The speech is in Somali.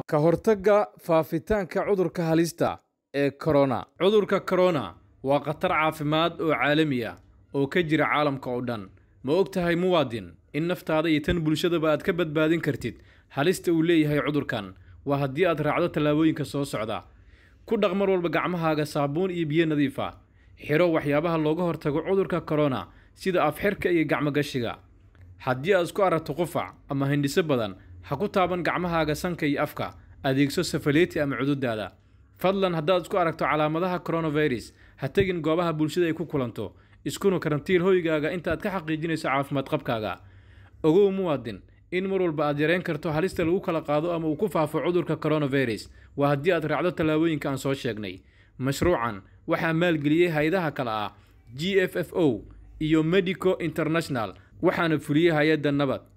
ka hortagga faafitaanka cudurka halista ee corona cudurka corona waa khatar caafimaad oo caalami ah oo ka jira caalamka oo dhan ma og tahay muwaadin in naftaada iyo tan bulshadaba aad ka badbaadin kartid halista uu leeyahay cudurkan waa haddii aad raacdo tallaabooyinka soo socda ku dhaq mar walba gacmahaaga saabuun iyo biyo nadiif ah xiro waxyaabaha looga hortago cudurka corona sida afxirka iyo gacmogashiga haddii aad isku aragto qufac ama hindhiso badan ha ku taaban gacmahaaga sanka iyo afka adeegso safaleeti ama cududaada fadlan haddaad isku aragto calaamadaha coronavirus ha tegin goobaha bulshada ay ku kulanto iskuna karantiil hoygaaga intaaad ka xaqiijinayso caafimaad qabkaaga ogow muwaadin in mar walba aad yareyn karto halista lagu kala qaado ama uu ku faafo cudurka coronavirus waa haddii aad raacdo tallaabooyinka aan soo sheegnay mashruucan waxaa maalgeliyey hay-adaha kale ah g f f o iyo medico international waxaana fuliyey hay-adda nabad